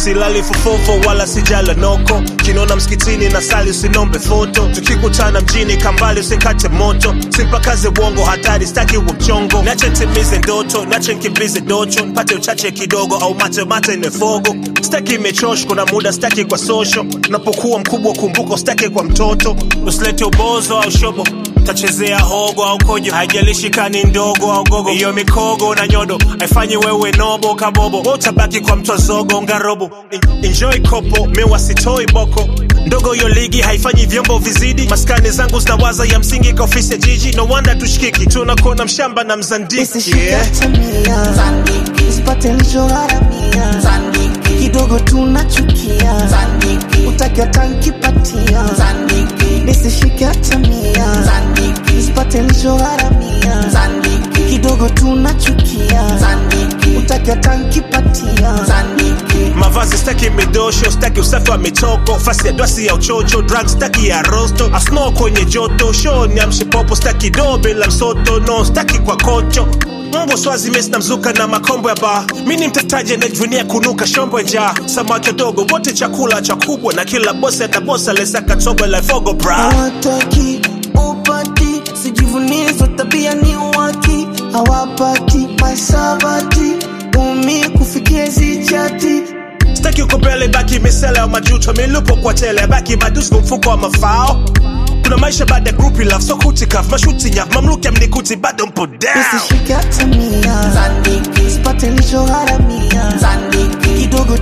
silali fofofo wala sijala noko kinona msikitini na sali usinombe foto tukikutana mjini kambali usikate moto simpakaze uongo hatari staki uwe mchongo nache ntimize ndoto nache nkimbize docho mpate uchache kidogo au mate mate nefogo staki imechosh kuna muda staki kwa social unapokuwa mkubwa kumbuka staki kwa mtoto usilete ubozo au shobo tachezea hogo au kojo haijalishi kani ndogo au gogo hiyo mikogo na nyodo haifanyi wewe nobo kabobo Wewe utabaki kwa mtwa zogo ngarobo En- enjoy kopo mewa sitoi boko ndogo hiyo ligi haifanyi vyombo vizidi maskani zangu zinawaza ya msingi kwa ofisi ya jiji no wonder tushikiki tunakuona mshamba na mzandiki Nisishike yeah. hata mia Zandiki, Usipate nilichogharamia Zandiki, Kidogo tunachukia Zandiki, Utaki hata nkipatia Zandiki, Nisishike hata mia Zandiki, Usipate nilichogharamia Zandiki, Kidogo tunachukia Zandiki, Utaki hata nkipatia Zandiki, mavazi staki midosho staki usafi wa mitoko fasi ya dwasi ya uchocho drug staki ya rosto asno kwenye joto show ni amshipopo staki do bila msoto no staki kwa kocho Mbwa swazi mesi na mzuka na makombo ya baa mi ni mtetaji anajivunia kunuka shombo ya njaa samaki wadogo wote chakula cha kubwa na kila bosi atabosa lesaka tobo la fogo bra hawataki upati sijivunizo tabia ni waki hawapati masabati umi kufikia zichati staki uko mbele baki misele ya majuto milupo kwa tele baki madusko mfuko wa mafao kuna maisha baada ya group love so kutikaf mashuti nyaf mamluki amnikuti bado mpo down nisishike hata mia Zandiki, sipate nilichogharamia Zandiki, kidogo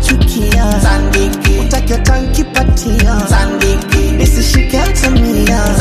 tunachukia Zandiki, utaki hata nkipatia Zandiki, nisishike hata mia